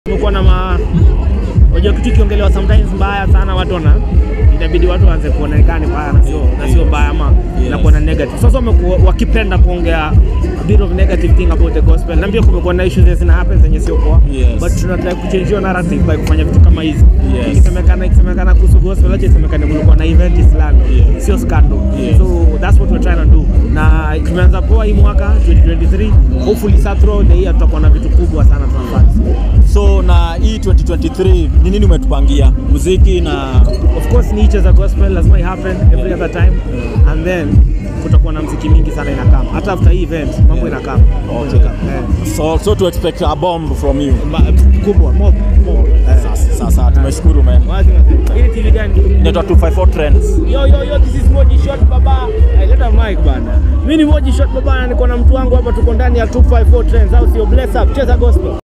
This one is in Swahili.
Kumekuwa na ma unajua kitu kiongelewa sometimes mbaya sana, watu wana inabidi watu waanze kuonekana mbaya na sio na sio mbaya ama Yes. na kuwa na negative. Sasa wamekuwa wakipenda kuongea a bit of negative thing about the gospel, na pia kumekuwa na issues zina happen zenye sio poa, Yes. but tunataka kuchange hiyo narrative by kufanya vitu kama hizi. Yes. Ikisemekana ikisemekana kuhusu gospel, acha isemekane kulikuwa na event fulani, Yes. sio scandal. Yes. So that's what we're trying to do, na tumeanza poa hii mwaka 2023, hopefully sa throughout the year tutakuwa na vitu kubwa sana tunafanya. So na hii 2023 ni nini umetupangia? Muziki na of course ni za gospel lazima i happen every other time and then kutakuwa na mziki mingi sana inakama hata after hii event mambo inakama Okay. Eh. so, so to expect a bomb from you. Ma- kubwa mob mob Eh. Sasa, sasa tumeshukuru man. Wazi mazee. Hii ni TV gani? Inaitwa 254 Trends. Yo yo yo this is Moji Shot baba. Hey, leta mic bana. Mimi ni Moji Shot baba na niko na mtu wangu hapa tuko ndani ya 254 Trends au sio bless up cheza gospel.